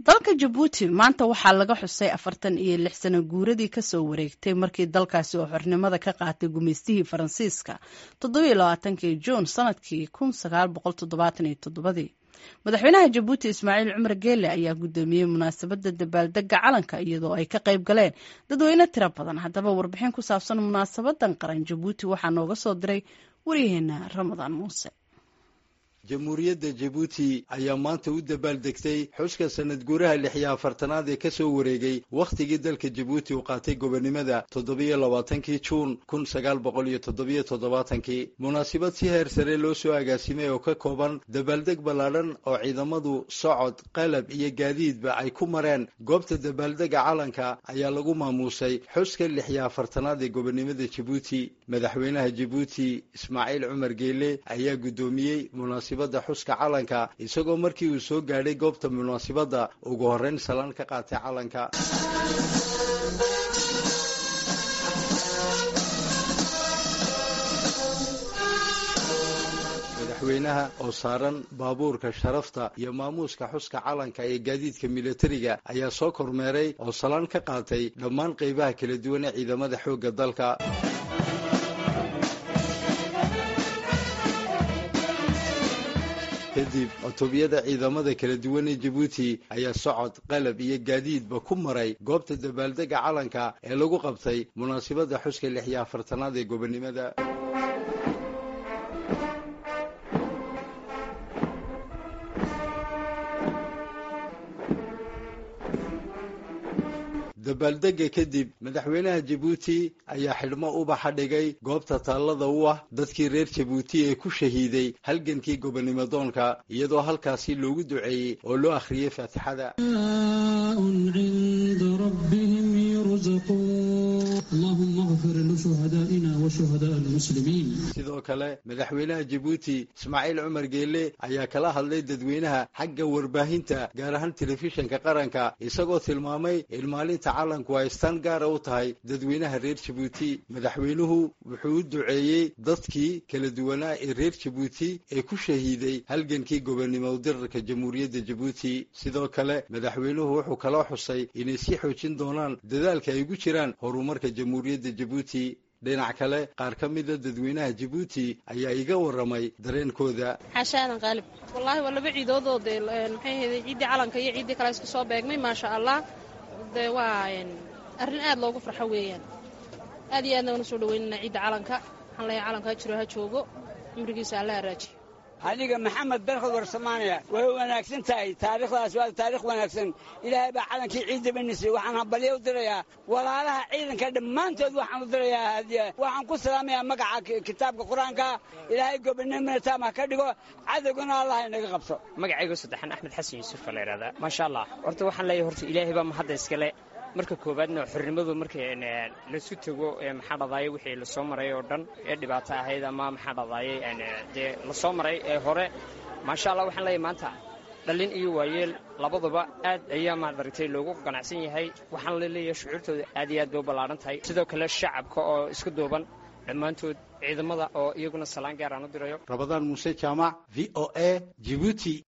dalka jabuuti maanta waxaa laga xusay afartan iyo lix sano guuradii kasoo wareegtay markii dalkaasi oo xornimada ka qaatay gumaystihii faransiiska toddobiyo labaatankii juun sanadkii kun sagaal boqol toddobaatan iyo toddobadii madaxweynaha jabuuti ismaaciil cumar geele ayaa guddoomiyey munaasabadda dabaaldega calanka iyadoo ay ka qayb galeen dadweyne tiro badan haddaba warbixin ku saabsan munaasabadan qaran jabuuti waxaa nooga soo diray waryaheena ramadaan muuse jamhuuriyadda jabuuti ayaa maanta u dabaaldegtay xuska sanad guuraha lix iyo afartanaad ee kasoo wareegay wakhtigii dalka jabuuti uu qaatay gobonnimada toddobiyo labaatankii juun kun sagaal boqol iyo toddobiyo toddobaatankii munaasabad si heer sare loo soo agaasimay oo ka kooban dabaaldeg ballaadhan oo ciidamadu socod qalab iyo gaadiidba ay ku mareen goobta dabaaldega calanka ayaa lagu maamuusay xuska lix iyo afartanaad ee gobonnimada jabuuti madaxweynaha jabuuti ismaaciil cumar geele ayaa guddoomiyey munaasibadda xuska calanka isagoo markii uu soo gaadhay goobta munaasibadda ugu horreyn salaan ka qaatay calanka madaxweynaha oo saaran baabuurka sharafta iyo maamuuska xuska calanka ee gaadiidka militariga ayaa soo kormeeray oo salaan ka qaatay dhammaan qaybaha kala duwan ee ciidamada xoogga dalka kadib cutubiyada ciidamada kala duwan ee jabuuti ayaa socod qalab iyo gaadiidba ku maray goobta dabaaldega calanka ee lagu qabtay munaasabadda xuska lix iyo afartanaad ee gobonnimada dabaaldega kadib madaxweynaha jabuuti ayaa xidhmo ubaxa dhigay goobta taallada u ah dadkii reer jabuuti ee ku shahiiday halgankii gobonnimo doonka iyadoo halkaasi loogu duceeyey oo loo akhriyey faatixada sidoo kale madaxweynaha jabuuti ismaaciil cumar geele ayaa kala hadlay dadweynaha xagga warbaahinta gaar ahaan telefishinka qaranka isagoo tilmaamay in maalinta calanku ay staan gaara u tahay dadweynaha reer jabuuti madaxweynuhu wuxuu u duceeyey dadkii kala duwanaa ee reer jabuuti ee ku shahiiday halgankii gobonnimo dirarka jamhuuriyadda jabuuti sidoo kale madaxweynuhu wuxuu kaloo xusay inay sii xoojin doonaan dadaalka ay ugu jiraan horumarka jamhuuriyadda jabuuti dhinac kale qaar ka mida dadweynaha jabuuti ayaa iga warramay dareenkooda xaasha aadan qaalib wallaahi waa laba ciidoodoo dee maxay ahayday ciiddii calanka iyo ciiddii kale isku soo beegmay maasha allah dee waa arrin aad loogu farxo weeyaan aad iyo aadna waan usoo dhaweynana ciidda calanka waxaan leeyahay calanka ha jiro ha joogo cumrigiisa alla haraajiyo aniga maxamed berkod warsamaanaya way wanaagsan tahay taariikhdaas waa taarikh wanaagsan ilaahay baa calankii ciidda banisay waxaan hambalyo u dirayaa walaalaha ciidanka dhammaantood waxaan u dirayaa hadiya waxaan ku salaamayaa magaca kitaabka qur-aanka ilaahay gobonimona taam ha ka dhigo cadowgana allah inaga qabto magacaygo saddexan axmed xasan yuusufa la yidhahdaa maasha allah horta waxaan leeyahay horta ilaahay baa mahadda iskale marka koowaadna xornimadu marka lasu tego maxaa dhadaaye wixii lasoo maray oo dhan ee dhibaato ahayd ama maxaa dhadaaye dee lasoo maray ee hore maasha allah waxaan leeyahay maanta dhallin iyo waayeel labaduba aad ayaa maadaragtay loogu ganacsan yahay waxaan la leeyahay shucuurtooda aad iyo aad bay u ballaaran tahay sidoo kale shacabka oo isku duuban dhammaantood ciidamada oo iyaguna salaan gaar aan u dirayo rabadaan muuse jaamac v o a jibuuti